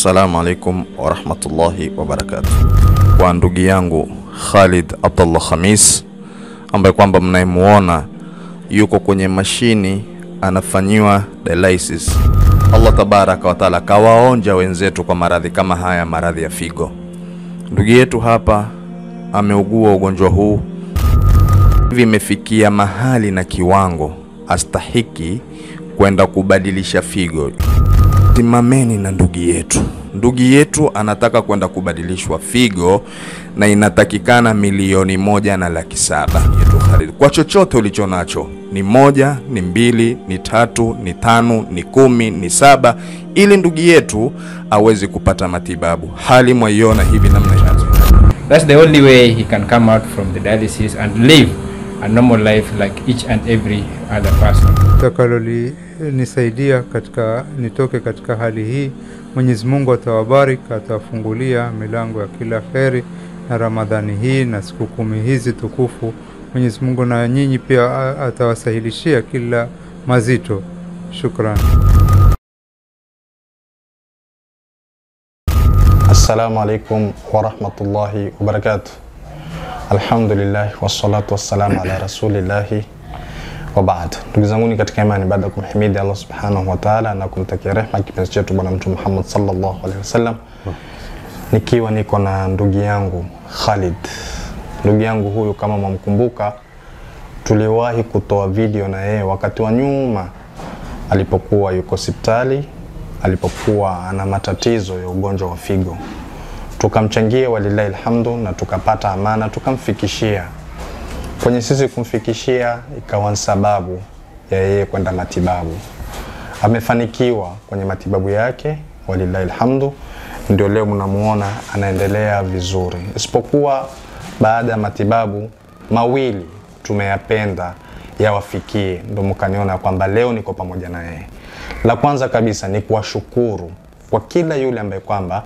Assalamu alaikum warahmatullahi wabarakatuh. Kwa ndugu yangu Khalid Abdullah Khamis ambaye kwamba mnayemuona yuko kwenye mashini anafanyiwa dialysis. Allah tabaraka wa taala kawaonja wenzetu kwa maradhi kama haya, maradhi ya figo. Ndugu yetu hapa ameugua ugonjwa huu hivi, imefikia mahali na kiwango astahiki kwenda kubadilisha figo. Simameni na ndugu yetu. Ndugu yetu anataka kwenda kubadilishwa figo na inatakikana milioni moja na laki saba yetu Khalid. Kwa chochote ulicho nacho, ni moja, ni mbili, ni tatu, ni tano, ni kumi, ni saba, ili ndugu yetu awezi kupata matibabu. Hali mwaiona hivi namna inazo That's the only way he can come out from the dialysis and live a normal life like each and every other person. takalolinisaidia katika nitoke katika hali hii. Mwenyezi Mungu atawabariki, atawafungulia milango ya kila kheri na Ramadhani hii na siku kumi hizi tukufu. Mwenyezi Mungu na nyinyi pia a- atawasahilishia kila mazito. Shukran. Assalamu alaikum warahmatullahi wabarakatuh. Alhamdulillah wassalatu wassalamu ala rasulillahi wa baad. Ndugu zanguni katika imani, baada ya kumhimidi Allah subhanahu wa ta'ala na kumtakia rehma kipenzi chetu Bwana Mtume Muhammad sallallahu alaihi wasallam, nikiwa niko na ndugu yangu Khalid. Ndugu yangu huyu kama mwamkumbuka, tuliwahi kutoa video na yeye wakati wa nyuma alipokuwa yuko hospitali alipokuwa ana matatizo ya ugonjwa wa figo, tukamchangia walillahi alhamdu, na tukapata amana, tukamfikishia. Kwenye sisi kumfikishia, ikawa ni sababu ya yeye kwenda matibabu. Amefanikiwa kwenye matibabu yake, walillahi alhamdu, ndio leo mnamuona anaendelea vizuri, isipokuwa baada ya matibabu mawili tumeyapenda yawafikie, ndo mkaniona kwamba leo niko pamoja na yeye. La kwanza kabisa ni kuwashukuru kwa kila yule ambaye kwamba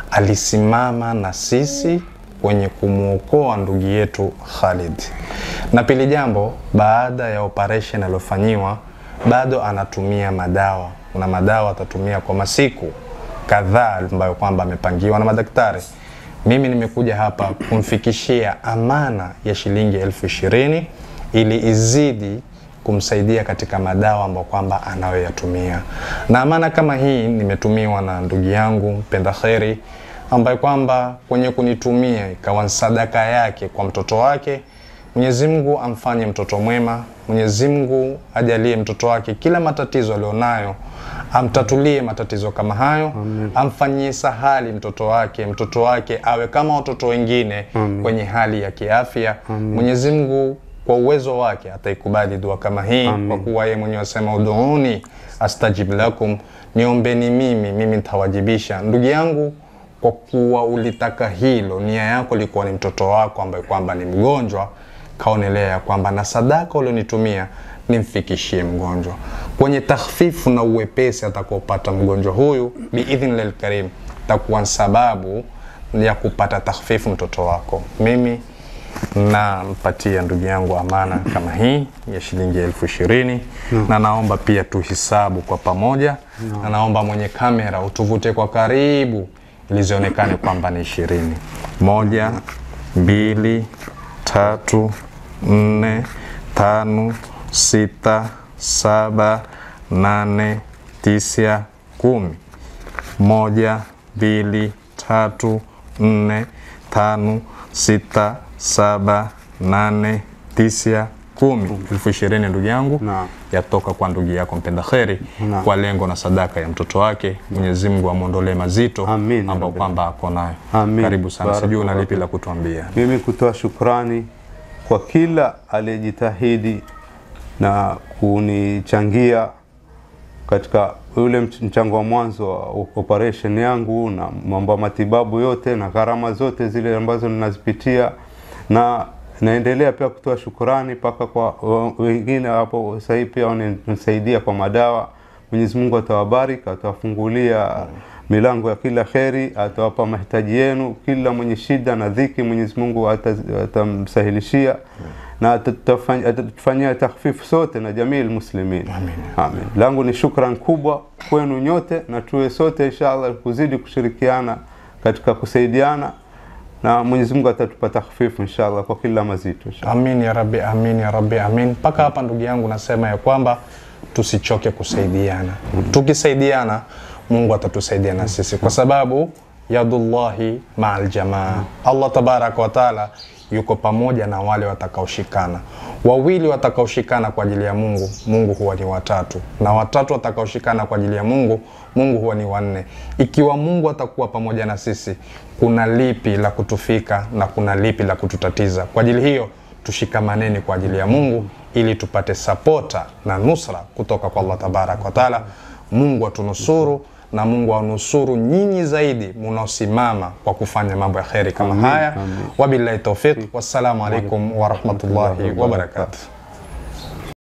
alisimama na sisi kwenye kumwokoa ndugu yetu Khalid. Na pili jambo, baada ya operation aliyofanyiwa bado anatumia madawa. Kuna madawa atatumia kwa masiku kadhaa ambayo kwamba amepangiwa na madaktari. Mimi nimekuja hapa kumfikishia amana ya shilingi elfu ishirini ili izidi kumsaidia katika madawa ambayo kwamba anayoyatumia. Na amana kama hii nimetumiwa na ndugu yangu mpenda kheri ambaye kwamba kwenye kunitumia ikawa ni sadaka yake kwa mtoto wake. Mwenyezi Mungu amfanye mtoto mwema. Mwenyezi Mungu ajalie mtoto wake kila matatizo alionayo amtatulie matatizo kama hayo, amfanyie sahali mtoto wake, mtoto wake awe kama watoto wengine kwenye hali ya kiafya. Mwenyezi Mungu kwa uwezo wake ataikubali dua kama hii, kwa kuwa yeye mwenyewe asema uduuni astajib lakum, niombeni mimi, mimi nitawajibisha. Ndugu yangu, kwa kuwa ulitaka hilo, nia yako ilikuwa ni mtoto wako ambaye kwamba ni mgonjwa, kaonelea ya kwamba na sadaka ulionitumia nimfikishie mgonjwa kwenye takhfifu na uwepesi atakaopata mgonjwa huyu biidhnillah lkarim, takuwa sababu ya kupata takhfifu mtoto wako. Mimi nampatia ndugu yangu amana kama hii ya shilingi elfu ishirini na naomba pia tuhisabu kwa pamoja na naomba mwenye kamera utuvute kwa karibu ili zionekane kwamba ni ishirini. Moja, mbili, tatu, nne, tano, sita, saba, nane, tisa, kumi. Moja, mbili, tatu, nne, tano, sita, saba, nane, tisa, kumi. Elfu ishirini ndugu yangu Naam. yatoka kwa ndugu yako mpenda kheri Naam. kwa lengo na sadaka ya mtoto wake. Mwenyezi Mungu amwondolee mazito Amin, ambao Rabbi. kwamba ako nayo. Amin. Karibu sana, sijui una Barakallahu lipi la kutuambia. Mimi kutoa shukrani kwa kila aliyejitahidi na kunichangia katika ule mch- mchango wa mwanzo wa operation yangu na mambo ya matibabu yote na gharama zote zile ambazo ninazipitia, na naendelea pia kutoa shukurani mpaka kwa wa- wengine hapo sahii pia wananisaidia kwa madawa. Mwenyezi Mungu atawabariki, atawafungulia milango ya kila kheri, atawapa mahitaji yenu. Kila mwenye shida na dhiki, Mwenyezi Mungu ata- atamsahilishia na atatufany- atatufanyia takhfifu sote na jamii muslimin. Amin. Amin. Langu ni shukran kubwa kwenu nyote, na tuwe sote inshallah kuzidi kushirikiana katika kusaidiana, na Mwenyezi Mungu atatupa takhfifu inshallah kwa kila mazito inshallah. Amin ya rabbi, amin ya rabbi, amin. Mpaka hapa ndugu yangu, nasema ya kwamba tusichoke kusaidiana. Tukisaidiana Mungu atatusaidia na sisi, kwa sababu yadullahi maal jamaa. Allah tabaraka wa taala yuko pamoja na wale watakaoshikana. Wawili watakaoshikana kwa ajili ya Mungu, Mungu huwa ni watatu, na watatu watakaoshikana kwa ajili ya Mungu, Mungu huwa ni wanne. Ikiwa Mungu atakuwa pamoja na sisi, kuna lipi la kutufika na kuna lipi la kututatiza? Kwa ajili hiyo tushikamaneni kwa ajili ya Mungu ili tupate sapota na nusra kutoka kwa Allah tabaraka wa taala. Mungu atunusuru na Mungu anusuru nyinyi zaidi munaosimama kwa kufanya mambo ya kheri kama Amin, haya. amin. Wabillahi taufiq, wassalamu alaikum warahmatullahi wabarakatuh.